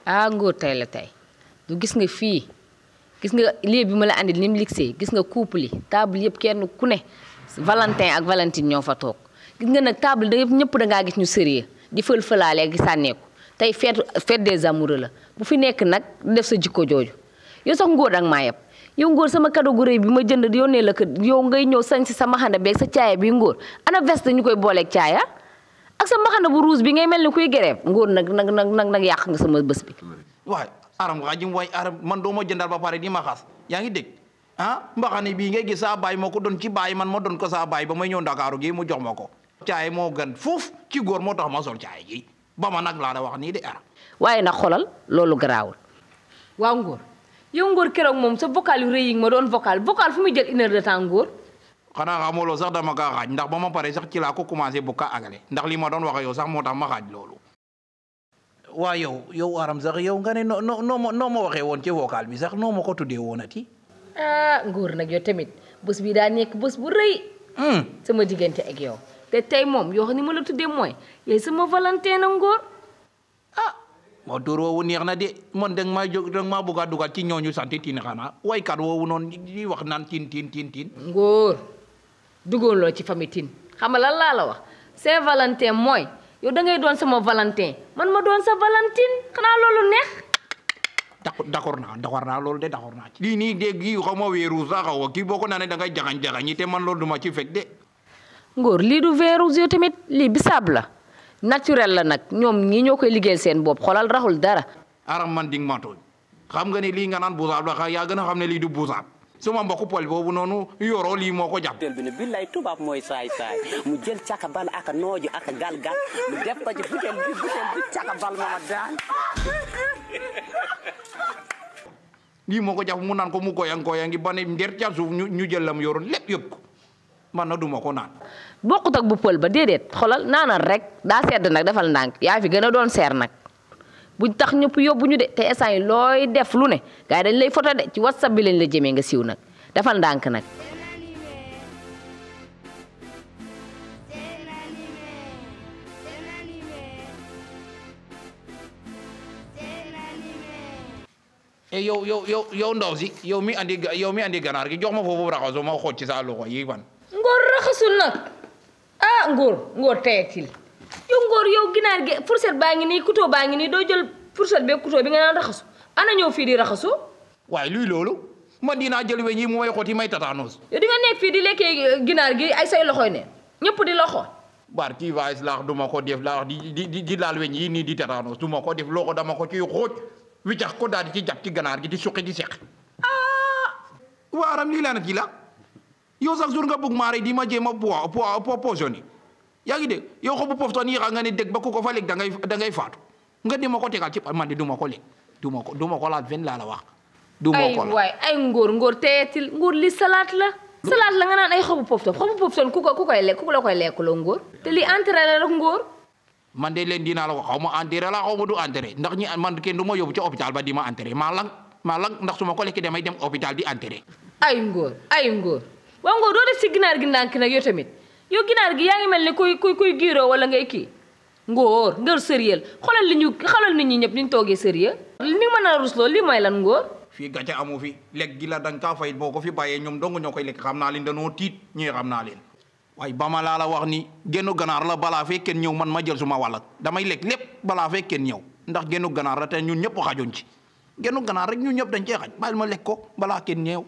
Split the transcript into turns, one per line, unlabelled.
ah ngóor tey la tey du gis nga fii gis nga lii bi ma la andil ni mu ligsee gis nga couple yi table yëpp kenn ku ne Valentin ak Valentine ñoo fa toog gis nga nag table da ñëpp da ngaa gis ñu sérieux di fël-fëlaale gi sànneeku tey fête fête des amoureux la bu fi nekk nag def sa jikko jooju yow sax ngóor ak maa yeb yow ngóor sama cadeau gu rëy bi ma jënd yónnee la ko yow ngay ñëw sañ si sa maxana beeg sa caaya bi ngóor ana veste ñu koy booleeg caaya ak sa maxana bu rouge bi ngay mel ni kuy grève ngóor nag nag nag nag nag yàq nga sama bés bi
waay aram nga jim waay aram man doo ma jëndal ba pare di ma xas yaa ngi dégg ah mbaxane bii ngay gis saa baay moo ko doon ci baay man ma doon ko saa baay ba may ñëw ndakaaru gi mu jox ma ko caay moo gën fuuf ci góor moo tax ma sol caay gi ba ma nag laa da wax nii de aram
waaye nag xolal loolu garaawul waaw ngóor yow ngóor keroog moom sa vocal yu rëy yi ma doon vocal vocal fu muy jël une heure de temps ngóor
xanaa xamuloo sax dama kaa xaaj ndax ba ma pare sax ci laa ko commencé bu ka agale ndax li ma doon wax yow sax moo tax ma xaaj loolu waa yow yow aram sax yow nga ne noo noo noo ma noo ma waxee woon ci vocal bi sax noo ma ko tuddee woonati
ah ngóor nag yow tamit bés bi daa nekk bés bu rëy sama diggante ak yow te tey moom yoo xam ni ma la tuddee mooy yaay sama Valentin a ngóor
ah moo tur woowu neex na de man danga maa jóg danga maa bëgg a dugal ci ñooñu sant tin xanaa waykat woowu noonu di wax naan tin tin tin tin
ngóor duggoon loo ci famille tin xam nga lan laa la wax Saint Valentin mooy yow da ngay doon sama Valentin man ma doon sa Valentine xanaa loolu neex
d'accord d'accord naa d'accord naa loolu de d'accord naa ci lii nii de gi xaw ma weeru sax xaw kii boo ko naanee da ngay jaxañ jaxañi te man loolu duma ci fekk de
ngóor lii du vin rouge yow tamit lii bisaab la naturel la nag ñoom ñii ñoo koy liggéeyal seen bopp xolal raxul dara
aram man ding ma tooñ xam nga ne lii nga naan buusaab la yaa gën a xam ne lii du buusaab suma mbokku pol boobu noonu yoroo lii moo ko jàpp
tel bi ne billaay tubaab mooy saay saay mu jël caka bal aka nooju aka gal gal mu def ko ci butel bi butel bi caka bal mama daan
lii moo ko jàpp mu naan ko mu goyang goyangi ba ne nder ca suuf ñu ñu jël lam yoroon lépp yëpp ko man na duma ko naan
bokkut ak bu pël ba déedéet xolal naanal rek daa sedd nag defal ndànk yaa fi gën a doon seer nag buñ tax ñëpp yóbbu ñu de te instant yi looy def lu ne gars yi dañ lay photo de ci whatsapp bi lañ la jëmee nga siiw nag defal ndànk nag
e yow yow yow yow ndaw si yow mi andi yow mi andi ganaar gi jox ma foofu raxaso ma xool ci sa loxo yi ban
ngóor raxasul nag ah ngóor ngóor teyetil yow ngóor yow ginaar gi fourchette baa ngi nii couteau baa ngi nii doo jël fourchette beeg couteau bi nga naan raxasu ana ñëw fii di raxasu
waaye luy loolu man dinaa jël weñ yi mu may xooti may tataanos
yow di nga nekk fii di lekkee ginaar gi ay say loxoy ne ñëpp di loxo
bar ci vaes laax duma ko def laax di di di di laal weñ yi nii di tataanos duma ko def loxo dama ko ciy xooj wiccax ko daal di ci jàpp ci ganaar gi di suqi di seq waaram lii laa na ci la yow sax jour nga bëgg maa rey di ma jéem a po po poisonné yaa ngi dégg yow xobu pofton yi xam nga ne dégg ba ku ko fa lekk da ngay da ngay faatu nga di ma ko tegal ci man de du ma ko lekk du ma ko du ma ko laal fen laa la wax du ma
ay
ko laal
waay ay ngóor ngóor teyetil ngóor li salaat la salaat la nga naan ay xobu pofton xobu pofton ku ko ku koy lekk ku la koy lekkuloo ngóor te li entré la rek ngóor
man de leen dinaa la ko xaw ma enterré la xaw ma du enterré ndax ñi man kenn du ma yóbbu ci hôpital ba di ma enterré maa lang maa lang ndax su ma ko lekkee damay dem hôpital di enterré
ay ngóor ay ngóor waaw ngóor doo def ci ginaar gi ndànk nag yow tamit yow ginaar gi yaa ngi mel ni kuy kuy kuy giiroo wala ngay kii ngóor ngóor sérieux xoolal li ñu xoolal nit ñi ñëpp ni ñu toogee sérieux li nga mën a rusloo lii mooy lan ngóor
fii gàcce amu fi lekk gi la da nga kaa fay boo ko fi bàyyee ñoom dong ñoo koy lekk xam naa leen danoo tiit ñii xam naa leen waaye ba ma laa la wax ni gennu ganaar la balaa fee kenn ñëw man ma jël suma wàllat damay lekk lépp balaa fee kenn ñëw ndax gennu ganaar la te ñun ñëpp xajoon ci gennu ganaar rek ñun ñëpp dañ cee xaj bàyyil ma lekk ko balaa kenn ñëw